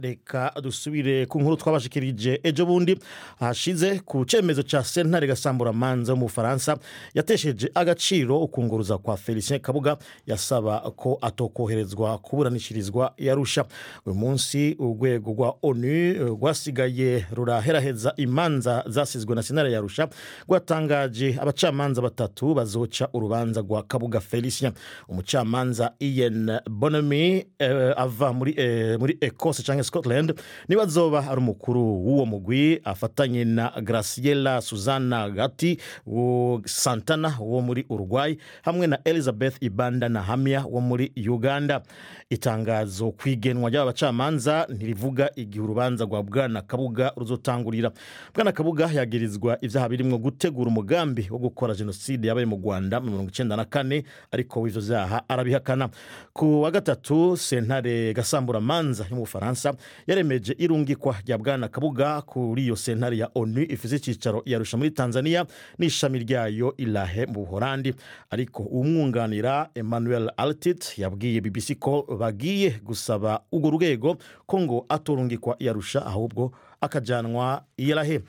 reka dusubire ku nkuru twabashikirije ejo bundi hashize ku cyemezo cya sentare gasamburamanza mu bufaransa yatesheje agaciro ukunguruza kwa felicien kabuga yasaba ko atokoherezwa kuburanishirizwa yarusha uyu munsi urwego rwa onu rwasigaye ruraheraheza imanza zasizwe na sentare yarusha rwatangaje abacamanza batatu bazoca urubanza rwa kabuga felicien umucamanza ian bonami eh, ava muri, eh, muri ekose cyangwa scotland niba azoba ari umukuru w'uwo mugwi afatanye na graciela suzana gati wo santana wo muri uruguay hamwe na elizabeth ibanda na hamya wo muri uganda itangazo ku igenwa ry'aba bacamanza ntirivuga igihe urubanza rwa bwana kabuga ruzotangurira bwana kabuga yagirizwa ibyaha birimo gutegura umugambi wo gukora jenoside yabaye mu rwanda mu mirongo icyenda na kane ariko w'ivyo vyaha arabihakana ku wa gatatu sentare gasamburamanza yo mu bufaransa yaremeje irungikwa rya bwana kabuga kuri iyo sentare ya onu ifise icyicaro yarusha muri tanzania n'ishami ryayo ilahe mu buhorandi ariko umwunganira emmanuel altit yabwiye bbc ko bagiye gusaba urwo rwego ko ngo atorungikwa yarusha ahubwo akajanwa iyarahe